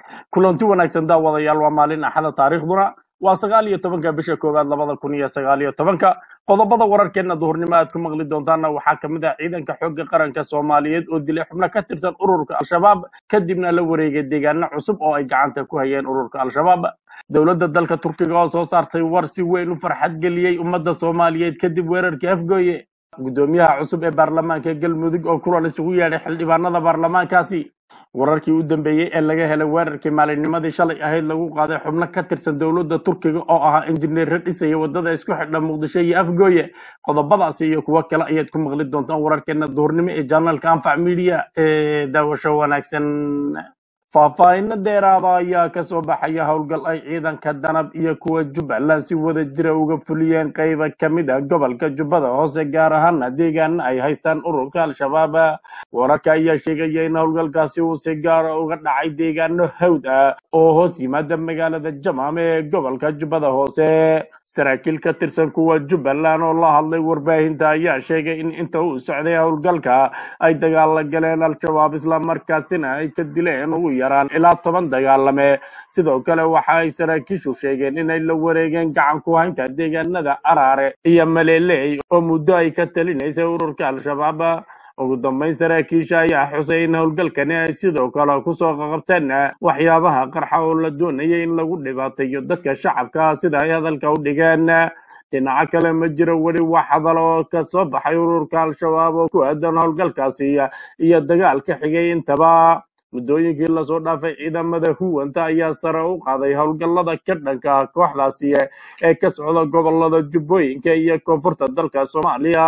kulanti wanaagsan daawadayaal waa maalin axada taariikhduna waa sagaal iyo tobanka bisha koowaad labada kun iyo sagaal iyo tobanka qodobada wararkeena duhurnimo aad ku maqli doontaana waxaa kamid ah ciidanka xoogga qaranka soomaaliyeed oo dilay xubno ka tirsan ururka al-shabaab kadibna la wareegay deegaano cusub oo ay gacanta ku hayeen ururka al-shabaab dowladda dalka turkiga oo soo saartay war si weyn u farxad geliyey ummadda soomaaliyeed kadib weerarkii afgooye gudoomiyaha cusub ee baarlamaanka galmudug oo kulan isugu yeedhay xildhibaanada baarlamaankaasi wararkii u dambeeyey ee laga helay weerarkii maalinnimadii shalay ahayd lagu qaaday xubno ka tirsan dowladda turkiga oo ahaa injineerra dhisaya wadada isku xidha muqdisho iyo afgooye qodobadaasi iyo kuwo kale ayaad ku maqli doontaan wararkeena duhurnimo ee janaalka anfac media ee daawasho wanaagsan faahfaahinno dheeraada ayaa kasoo baxaya howlgal ay ciidanka danab iyo kuwa jubbaland si wada jira uga fuliyeen qayba kamid ah gobolka jubbada hoose gaar ahaana deegaana ay haystaan ururka al-shabaab wararka ayaa sheegaya in howlgalkaasi uu si gaara uga dhacay deegaano hawd ah oo hoos yimaada magaalada jamam ee gobolka jubbada hoose saraakiil ka tirsan kuwa jubbaland oo la hadlay warbaahinta ayaa sheegay in inta uu socday howlgalka ay dagaala galeen al-shabaab islamarkaasina ay ka dileen ugu yaraan ilaa toban dagaalame sidoo kale waxa ay saraakiishu sheegeen inay la wareegeen gacan ku haynta deegaanada araare iyo maleeley oo muddo ay ka talinaysay ururka al-shabaab ugu dambeyn saraakiisha ayaa xusay in howlgalkani ay sidoo kale kusoo qaqabteen waxyaabaha qarxa oo la doonayay in lagu dhibaateeyo dadka shacabka sida ay hadalka u dhigeen dhinaco kale ma jiro weli wax hadal oo ka soo baxay ururka al-shabaab oo ku aadan howlgalkaasi iyo dagaalka xigay intaba muddooyinkii lasoo dhaafay ciidamada huwanta ayaa sare u qaaday howlgallada ka dhanka ah kooxdaasi ee ka socda gobolada jubbooyinka iyo koonfurta dalka soomaaliya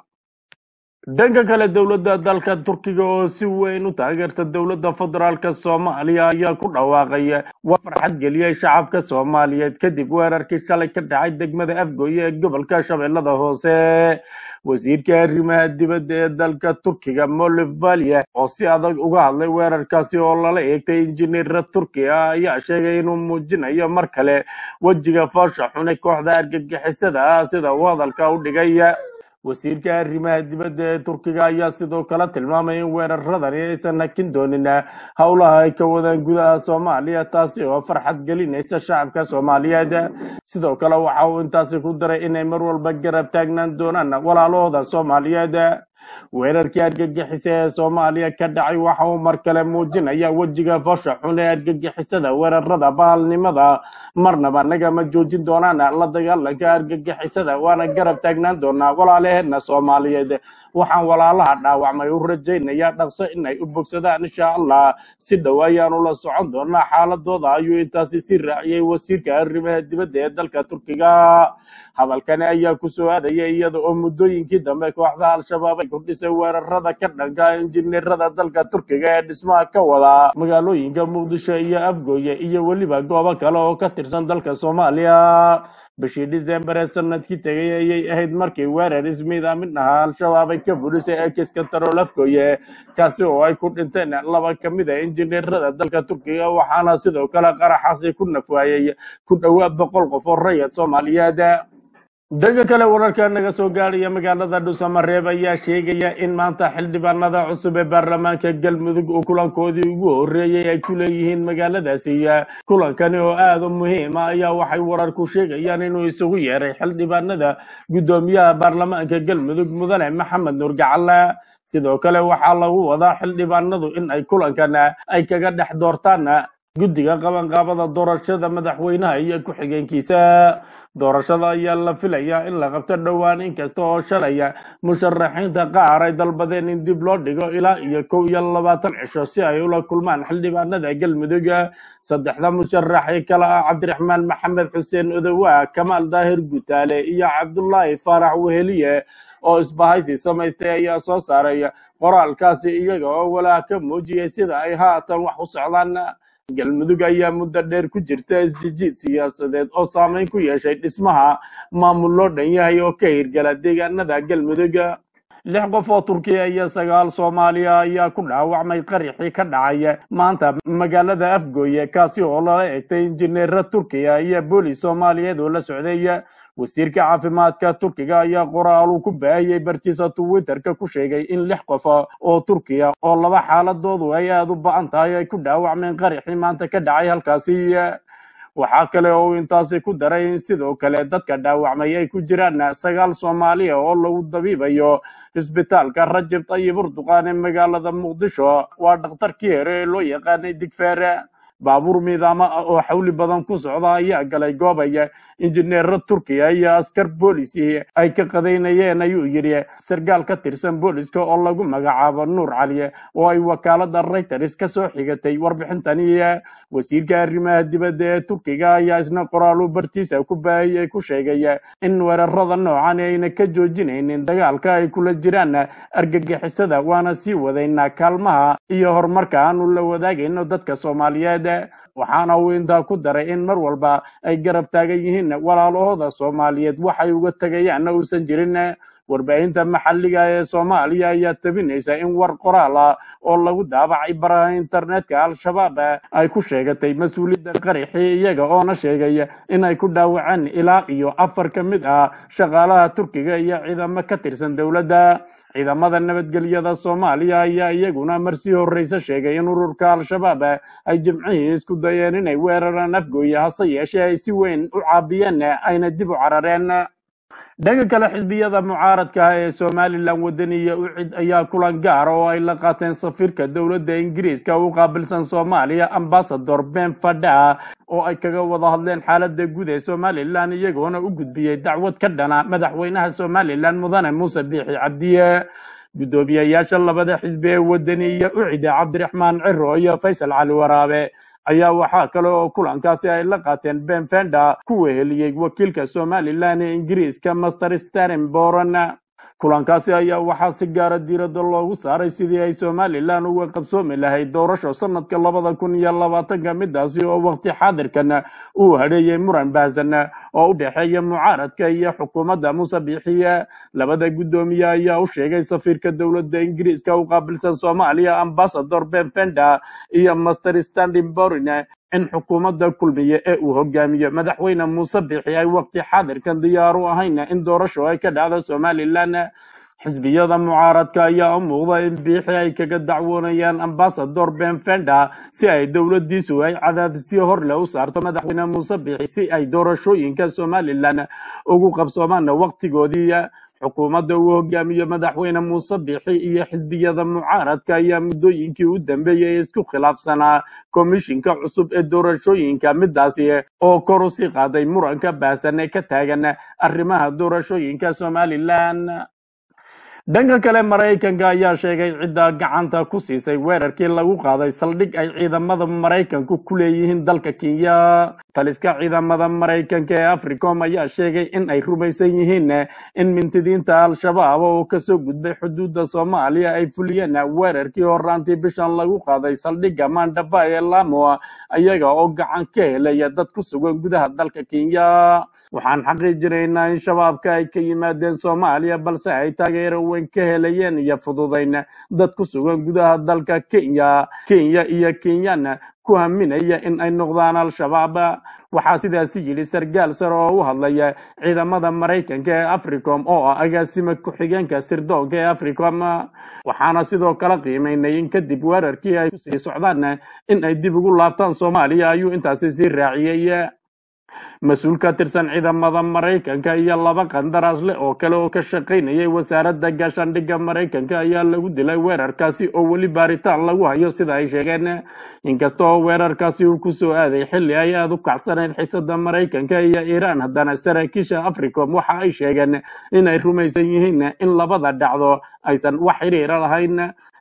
dhanka kale dowladda dalka turkiga oo si weyn u taageerta dowladda federaalka soomaaliya ayaa ku dhawaaqay war farxad geliyey shacabka soomaaliyeed kadib weerarkii shalay ka dhacay degmada afgooye ee gobolka shabeellada hoose wasiirka arrimaha dibadda ee dalka turkiga molivaliya oo si adag uga hadlay weerarkaasi oo lala eegtay injineera turki ah ayaa sheegay inuu muujinayo mar kale wejiga foosha xune kooxda argagixisada ah sida uu hadalka u dhigay wasiirka arrimaha dibadda ee turkiga ayaa sidoo kale tilmaamay in weeraradani aysan hakin doonin howlaha ay ka wadaan gudaha soomaaliya taasi oo farxad gelinaysa shacabka soomaaliyeed sidoo kale waxa uu intaasi ku daray inay mar walba garab taagnaan doonaan walaalahooda soomaaliyeed weerarkii argagixisa ee soomaaliya ka dhacay waxa uu mar kale muujinaya wejiga foosha xun ee argagixisada weerarada baalnimada marnaba nagama joojin doonaan la dagaalanka argagixisada waana garab taagnaan doonaa walaalaheena soomaaliyeed waxaan walaalaha dhaawacmay u rajaynayaa dhaqso inay u bogsadaan insha allah si dhow ayaanu la socon doonaa xaaladooda ayuu intaasi si raaciyey wasiirka arrimaha dibadda ee dalka turkiga hadalkani ayaa kusoo aadaya iyada oo muddooyinkii dambe kooxda al-shabaab ay kordhisay weerarada ka dhanka injineerada dalka turkiga ee dhismaha ka wada magaalooyinka muqdisho iyo afgooye iyo weliba goobo kale oo ka tirsan dalka soomaaliya bishii disembar ee sanadkii tegay ayay ahayd markii weerar ismiidaamin ahaa al-shabaab ay ka fulisay ekiska tarool afgooye kaasi oo ay ku dhinteen laba ka mid a injineerada dalka turkiga waxaana sidoo kale qaraxaasi ku nafwaayey ku dhowaad boqol qof oo rayad soomaaliyeed dhanka kale wararka naga soo gaadhaya magaalada dhuusamareeb ayaa sheegaya in maanta xildhibaanada cusub ee baarlamaanka galmudug uu kulankoodii ugu horeeyey ay ku leeyihiin magaaladaasi kulankani oo aada u muhiima ayaa waxay wararku sheegayaan inuu isugu yeeray xildhibaanada guddoomiyaha baarlamaanka galmudug mudane maxamed nuur gacalle sidoo kale waxaa lagu wadaa xildhibaanadu in ay kulankan ay kaga dhex doortaan guddiga qabanqaabada doorashada madaxweynaha iyo ku-xigeenkiisa doorashada ayaa la filayaa in la qabto dhowaan inkasta oo shalaya musharaxiinta qaar ay dalbadeen in dib loo dhigo ilaa iyo kow iyo labaatan cisho si ay ula kulmaan xildhibaanada galmudug saddexda musharax ee kale ah cabdiraxmaan maxamed xuseen odowa kamaal daahir gutaale iyo cabdulaahi faarax weheliye oo isbahaysi samaystay ayaa soo saaray qoraalkaasi iyaga oo walaa ka muujiyay sida ay haatan wax u socdaan galmudug ayaa muddo dheer ku jirta isjijiid siyaasadeed oo saameyn ku yeeshay dhismaha maamul loo dhan yahay oo ka hirgala deegaanada galmudug lix qof oo turkiya iyo sagaal soomaaliya ayaa ku dhaawacmay qarixii ka dhacay maanta magaalada afgooye kaasi oo lala egtay injineera turkiya iyo boolis soomaaliyeed oo la socday wasiirka caafimaadka turkiga ayaa qoraal uu ku baahiyey bartiisa twitterka ku sheegay in lix qof oo turkiya oo laba xaaladoodu ay aada u ba-an tahay ay ku dhaawacmeen qarixii maanta ka dhacay halkaasi waxaa kale oo uu intaasi ku daray in sidoo kale dadka dhaawacmay ay ku jiraan sagaal soomaaliya oo lagu dabiibayo isbitaalka rajab tayib urduqaan ee magaalada muqdisho waa dhakhtarkii hore ee loo yaqaanay digfeere baabuur miidaama ah oo xawli badan ku socda ayaa galay goobaya injineero turkiya iyo askar boolisi ay ka qadaynayeen ayuu yidhi sargaal ka tirsan booliska oo lagu magacaabo nuur cali oo ay wakaalada reuters ka soo xigatay warbixintani wasiirka arrimaha dibadda ee turkiga ayaa isna qoraalu bartiisa ku baahiyey ku sheegay in weerarada noocan ayna ka joojinaynin dagaalka ay kula jiraan argagixisada waana sii wadaynaa kaalmaha iyo horumarka aanu la wadaagayno dadka soomaaliyeed waxaana uu intaa ku daray in mar walba ay garab taagan yihiin walaalahooda soomaaliyeed waxay uga tegayaanna uusan jirin warbaahinta maxalliga ee soomaaliya ayaa tabinaysa in war qoraal ah oo lagu daabacay baraha internetka al-shabaab ay ku sheegatay mas-uuliyadda qarixii iyaga oona sheegay inay ku dhaawaceen ilaa iyo afar ka mid ah shaqaalaha turkiga iyo ciidamo ka tirsan dowladda ciidamada nabadgelyada soomaaliya ayaa iyaguna marsii horreyse sheegay in ururka al-shabaab ay jimcihii isku dayeen inay weeraraan afgooye hase yeeshee ay si weyn u caabiyeen ayna dib u carareen dhanka kale xisbiyada mucaaradka ah ee somalilan wadaniya u cid ayaa kulan gaar oo ay la qaateen safiirka dowladda ingiriiska u qaabilsan soomaaliya ambasador ben fadha oo ay kaga wada hadleen xaalada guud ee somalilan iyagoona u gudbiyey dacwad ka dhana madaxweynaha somalilan mudane muuse biixi cabdiye guddoomiyayaasha labada xisbi ee wadaniya u cida cabdiraxmaan ciro iyo faysal cali waraabe ayaa waxaa kale oo kulankaasi ay la qaateen ben fenda ku weheliyey wakiilka somalilan ee ingiriiska master stanenboron kulankaasi ayaa waxaa si gaara diiradda loogu saaray sidii ay somalilan uga qabsoomi lahayd doorasho sanadka labada kun iyo labaatanka midaasi oo waqti xaadirkan uu hadheeyey muran baahsan oo u dhexeeya mucaaradka iyo xukuumadda muuse biixiye labada guddoomiye ayaa u sheegay safiirka dowladda ingiriiska u qaabilsan soomaaliya ambasador ben fenda iyo master standinborin in xukuumadda kulmiye ee uu hogaamiyo madaxweyne muuse biixi ay waqti xaadirkan diyaar u ahayn in doorasho ay ka dhacdo somalilan xisbiyada mucaaradka ayaa u muuqda in biixi ay kaga dacwoonayaan ambasador ben fenda si ay dowladiisu ay cadaadisyo horle u saarto madaxweyne muuse biixi si ay doorashooyinka somalilan ugu qabsoomaan waqtigoodii xukuumadda uu hogaamiyo madaxweyne muuse biixi iyo xisbiyada mucaaradka ayaa muddooyinkii u dambeeyey isku khilaafsanaa komishinka cusub ee doorashooyinka midaasi oo kor u sii qaaday muranka baahsan ee ka taagan arrimaha doorashooyinka somalilan dhanka kale maraykanka ayaa sheegay cidda gacanta ku siisay weerarkii lagu qaaday saldhig ay ciidamada maraykanku ku leeyihiin dalka kenya taliska ciidamada maraykanka ee africom ayaa sheegay in ay rumaysan yihiin in mintidiinta al-shabaab oo kasoo gudbay xuduudda soomaaliya ay fuliyeen weerarkii horaantii bishan lagu qaaday saldhigga mandaba ee lamo ayaga oo gacan ka helaya dad ku sugan gudaha dalka kenya waxaan xaqiijinaynaa in shabaabka ay ka yimaadeen soomaaliya balse ay taageero weyn ka helayeen iyo fududayn dad ku sugan gudaha dalka kenya kenya iyo kenyan ku haminaya in ay noqdaan al-shabaab waxaa sidaasi yidhi sargaal sare oo u hadlaya ciidamada maraykanka ee africom oo ah agaasima ku-xigeenka sirdoonka ee africom waxaana sidoo kale qiimaynay in kadib weerarkii ay kusii socdaan in ay dib ugu laabtaan soomaaliya ayuu intaasi sii raaciyey mas-uul ka tirsan ciidamada maraykanka iyo laba qandaraas leh oo kale oo ka shaqaynayay wasaaradda gaashaandhigga maraykanka ayaa lagu dilay weerarkaasi oo weli baaritaan lagu hayo sida ay sheegeen inkasta oo weerarkaasi uu kusoo aaday xilli ay aada u kacsanayd xisada maraykanka iyo iiraan haddana saraakiisha africom waxa ay sheegeen inay rumaysan yihiin in labada dhacdo aysan wax xiriira lahayn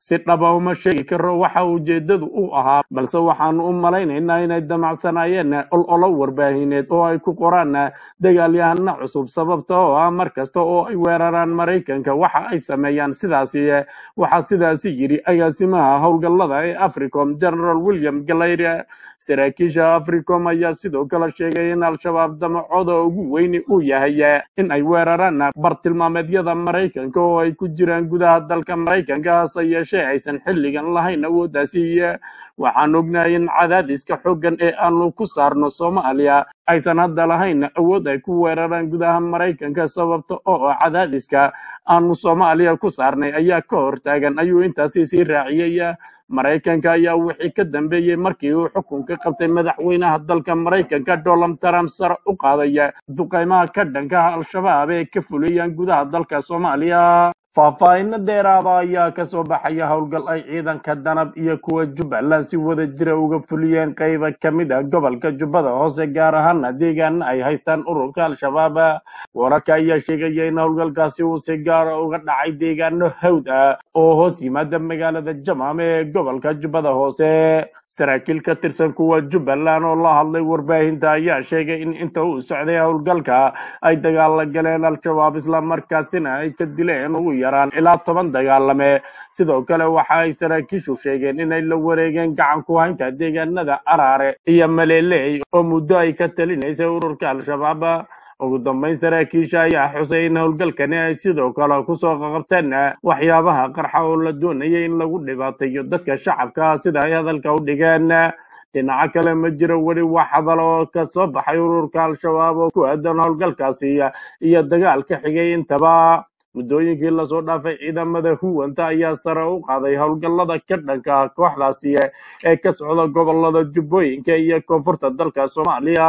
si dhaba uma sheegi karo waxa ujeedadu u ahaa balse waxaanu u malaynaynaa inay damacsanaayeen ololo warbaahineed oo ay ku qoraan dagaalyahana cusub sababta oo ah mar kasta oo ay weeraraan maraykanka waxa ay sameeyaan sidaasi waxaa sidaasi yidhi agaasimaha howlgallada ee africom general william galayre saraakiisha africom ayaa sidoo kale sheegay in al-shabaab damacooda ugu weyni uu yahay in ay weeraraan bartilmaameedyada maraykanka oo ay ku jiraan gudaha dalka maraykanka hase yeeshee aysan xilligan lahayn awooddaasi waxaan ognahay in cadaadiska xooggan ee aanu ku saarno soomaaliya aysan hadda lahayn awood ay ku weeraraan gudaha maraykanka sababta oo ah cadaadiska aanu soomaaliya ku saarnay ayaa ka hortaagan ayuu intaasi sii raaciyey maraykanka ayaa wixii ka dambeeyey markii uu xukunka qabtay madaxweynaha dalka maraykanka donald trump sare u qaadaya duqaymaha ka dhankaha al-shabaab ee ka fuliyaan gudaha dalka soomaaliya faahfaahinno dheeraada ayaa ka soo baxaya howlgal ay ciidanka danab iyo kuwa jubbaland si wada jira uga fuliyeen qayba ka mid ah gobolka jubbada hoose gaar ahaana deegaana ay haystaan ururka al-shabaab wararka ayaa sheegaya in howlgalkaasi uu si gaara uga dhacay deegaano hawd ah oo hoos yimaada magaalada jamaam ee gobolka jubbada hoose saraakiil ka tirsan kuwa jubbaland oo la hadlay warbaahinta ayaa sheegay in inta uu socday howlgalka ay dagaala galeen al-shabaab islamarkaasina ay ka dileen ugu yaraan ilaa toban dagaalame sidoo kale waxa ay saraakiishu sheegeen inay la wareegeen gacan ku haynta deegaanada araare iyo maleeley oo muddo ay ka talinaysay ururka al-shabaab ugu dambeyn saraakiisha ayaa xusay in howlgalkani ay sidoo kale kusoo qaqabteen waxyaabaha qarxa oo la doonayay in lagu dhibaateeyo dadka shacabka sida ay hadalka u dhigeen dhinaco kale ma jiro weli wax hadal oo ka soo baxay ururka al-shabaab oo ku aadan howlgalkaasi iyo dagaalka xigay intaba muddooyinkii lasoo dhaafay ciidamada huwanta ayaa sare u qaaday howlgallada ka dhanka kooxdaasi ee ka socda gobolada jubbooyinka iyo koonfurta dalka soomaaliya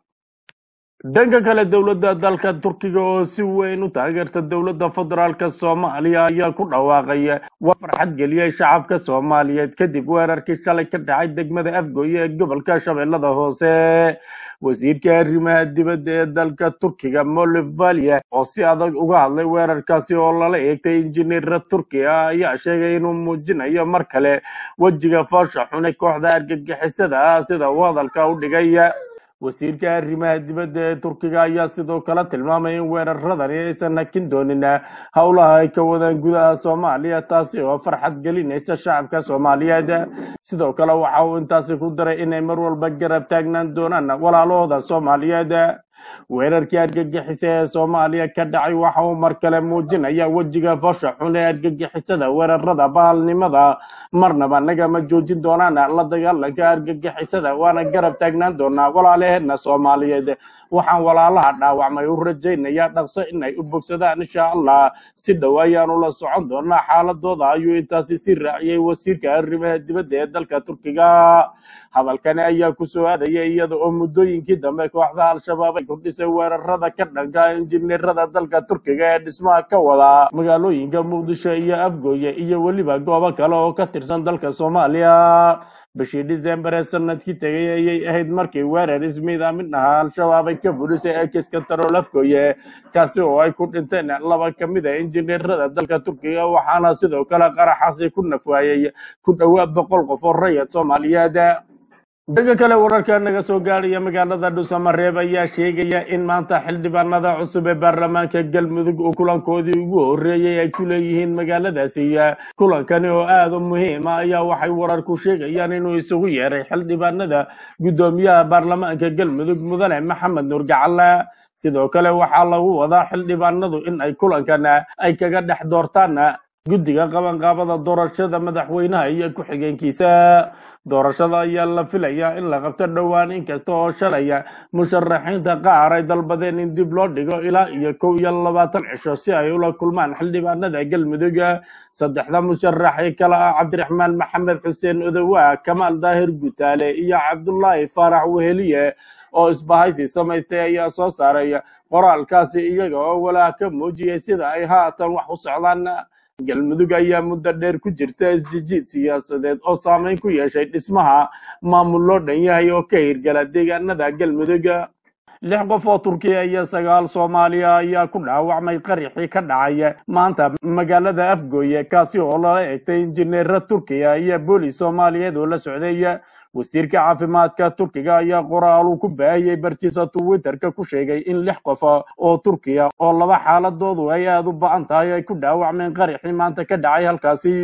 dhanka kale dowladda dalka turkiga oo si weyn u taageerta dowladda federaalka soomaaliya ayaa ku dhawaaqay war farxad geliyey shacabka soomaaliyeed kadib weerarkii shalay ka dhacay degmada afgooye ee gobolka shabeellada hoose wasiirka arrimaha dibadda ee dalka turkiga molivaliya oo si adag uga hadlay weerarkaasi oo lala eegtay injineera turki ah ayaa sheegay inuu muujinayo mar kale wejiga foosha xune kooxda argagixisada ah sida uu hadalka u dhigay wasiirka arrimaha dibadda ee turkiga ayaa sidoo kale tilmaamay in weeraradani aysan hakin doonin howlaha ay ka wadaan gudaha soomaaliya taasi oo farxad gelinaysa shacabka soomaaliyeed sidoo kale waxa uu intaasi ku daray inay mar walba garab taagnaan doonaan walaalahooda soomaaliyeed weerarkii argagixisa ee soomaaliya ka dhacay waxa uu mar kale muujinaya wejiga foosha xun ee argagixisada weerarada baalnimada marnaba nagama joojin doonaan la dagaalanka argagixisada waana garab taagnaan doonaa walaalaheedna soomaaliyeed waxaan walaalaha dhaawacmay u rajaynayaa dhaqso inay u bogsadaan insha allah si dhow ayaanu la socon doonaa xaaladooda ayuu intaasi si raaciyey wasiirka arrimaha dibadda ee dalka turkiga hadalkani ayaa kusoo aadaya iyada oo muddooyinkii dambe kooxda al-shabaab ay kordhisay weerarada ka dhanka injineerada dalka turkiga ee dhismaha ka wada magaalooyinka muqdisho iyo afgooye iyo weliba goobo kale oo ka tirsan dalka soomaaliya bishii disembar ee sanadkii tegay ayay ahayd markii weerar ismiidaamin ahaa al-shabaab ay ka fulisay ekiska tarool afgooye kaasi oo ay ku dhinteen laba ka mid a injineerada dalka turkiga waxaana sidoo kale qaraxaasi ku nafwaayey ku dhowaad boqol qof oo rayad soomaaliyeed dhanka kale wararka naga soo gaadhaya magaalada dhuusamareeb ayaa sheegaya in maanta xildhibaanada cusub ee baarlamaanka galmudug uu kulankoodii ugu horeeyey ay ku leeyihiin magaaladaasi kulankani oo aada u muhiima ayaa waxay wararku sheegayaan inuu isugu yeeray xildhibaanada guddoomiyaha baarlamaanka galmudug mudane maxamed nuur gacalle sidoo kale waxaa lagu wadaa xildhibaanadu in ay kulankan ay kaga dhex doortaan guddiga qabanqaabada doorashada madaxweynaha iyo ku-xigeenkiisa doorashada ayaa la filayaa in la qabto dhowaan inkasta oo shalaya musharaxiinta qaar ay dalbadeen in dib loo dhigo ilaa iyo kow iyo labaatan cisho si ay ula kulmaan xildhibaanada galmudug saddexda musharax ee kale ah cabdiraxmaan maxamed xuseen odowa kamaal daahir gutaale iyo cabdulaahi faarax weheliye oo isbahaysi samaystay ayaa soo saaray qoraalkaasi iyaga oo walaa ka muujiyay sida ay haatan wax u socdaan galmudug ayaa muddo dheer ku jirta isjijiid siyaasadeed oo saameyn ku yeeshay dhismaha maamul loo dhan yahay oo ka hirgala deegaanada galmudug lix qof oo turkiya iyo sagaal soomaaliya ayaa ku dhaawacmay qarixii ka dhacay maanta magaalada afgooye kaasi oo lala egtay injineera turkiya iyo boolis soomaaliyeed oo la socday wasiirka caafimaadka turkiga ayaa qoraal uu ku baahiyey bartiisa twitterka ku sheegay in lix qof oo turkiya oo laba xaaladoodu ay aada u ba-an tahay ay ku dhaawacmeen qarixii maanta ka dhacay halkaasi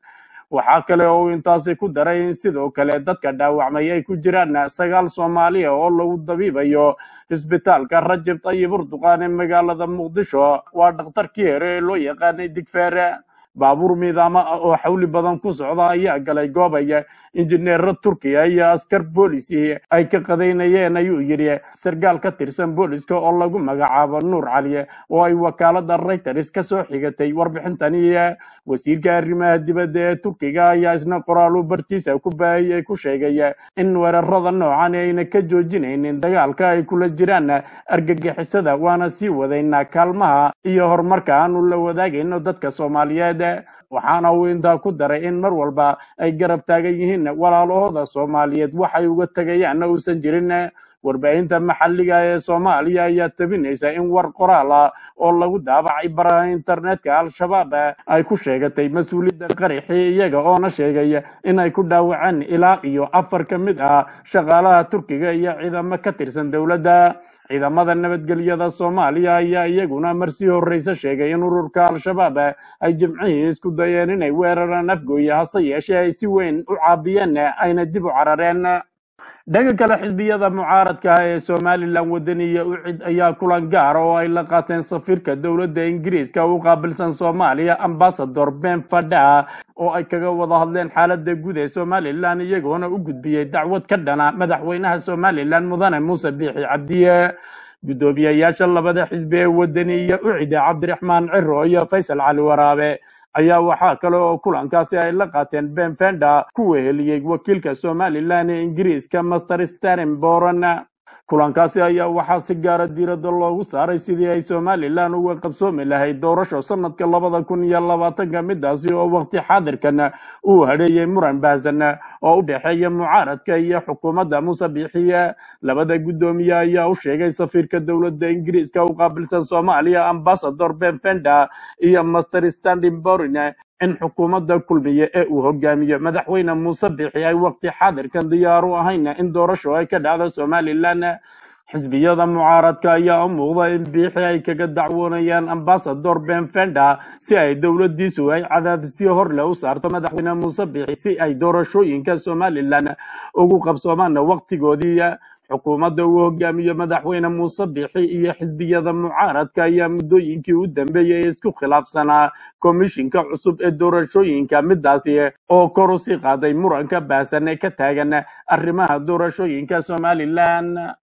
waxaa kale oo uu intaasi ku daray in sidoo kale dadka dhaawacmay ay ku jiraan sagaal soomaaliya oo lagu dabiibayo isbitaalka rajab tayib urduqaan ee magaalada muqdisho waa dhakhtarkii hore ee loo yaqaanay digfeere baabuur miidaama ah oo xawli badan ku socda ayaa galay goobaya injineero turkiya iyo askar boolisi ay ka qadaynayeen ayuu yidhi sargaal ka tirsan booliska oo lagu magacaabo nuur cali oo ay wakaalada reuters ka soo xigatay warbixintani wasiirka arrimaha dibadda ee turkiga ayaa isna qoraalu bartiisa ku baahiyey ku sheegay in weerarada noocan ayna ka joojinaynin dagaalka ay kula jiraan argagixisada waana sii wadaynaa kaalmaha iyo horumarka aanu la wadaagayno dadka soomaaliyeed waxaana uu intaa ku daray in mar walba ay garab taagan yihiin walaalahooda soomaaliyeed waxay uga tegayaanna uusan jirin warbaahinta maxalliga ee soomaaliya ayaa tabinaysa in war qoraal ah oo lagu daabacay baraha internetka al-shabaab ay ku sheegatay mas-uuliyadda qarixii iyaga oona sheegay inay ku dhaawaceen ilaa iyo afar ka mid ah shaqaalaha turkiga iyo ciidamo ka tirsan dowladda ciidamada nabadgelyada soomaaliya ayaa iyaguna marsii horreyse sheegay in ururka al-shabaab ay jimcihii isku dayeen inay weeraraan afgooye hase yeeshee ay si weyn u caabiyeen ayna dib u carareen dhanka kale xisbiyada mucaaradka ah ee somalilan wadaniya u cid ayaa kulan gaara oo ay la qaateen safiirka dowladda ingiriiska u qaabilsan soomaaliya ambasador ben fadha oo ay kaga wada hadleen xaalada guud ee somalilan iyagoona u gudbiyey dacwad ka dhana madaxweynaha somalilan mudane muuse biixi cabdiye guddoomiyayaasha labada xisbi ee wadaniya u cida cabdiraxmaan ciro iyo faysal cali waraabe ayaa waxaa kale oo kulankaasi ay la qaateen ben fenda ku weheliyey wakiilka somalilan ee ingiriiska master stanenboron kulankaasi ayaa waxaa si gaara diiradda loogu saaray sidii ay somalilan uga qabsoomi lahayd doorasho sanadka labada kun iyo labaatanka midaasi oo waqti xaadirkan uu hadheeyey muran baahsan oo u dhexeeya mucaaradka iyo xukuumadda muuse biixiye labada guddoomiye ayaa u sheegay safiirka dowladda ingiriiska u qaabilsan soomaaliya ambasador ben fenda iyo master standinborin in xukuumadda kulmiye ee uu hogaamiyo madaxweyne muuse biixi ay waqti xaadirkan diyaar u ahayn in doorasho ay ka dhacdo somalilan xisbiyada mucaaradka ayaa u muuqda in biixi ay kaga dacwoonayaan ambasador ben fenda si ay dowladiisu ay cadaadisyo horle u saarto madaxweyne muuse biixi si ay doorashooyinka somalilan ugu qabsoomaan waqtigoodii xukuumadda uu hogaamiyo madaxweyne muuse biixi iyo xisbiyada mucaaradka ayaa muddooyinkii u dambeeyey isku khilaafsanaa komishinka cusub ee doorashooyinka midaasi oo kor u sii qaaday muranka baahsan ee ka taagan arrimaha doorashooyinka somalilan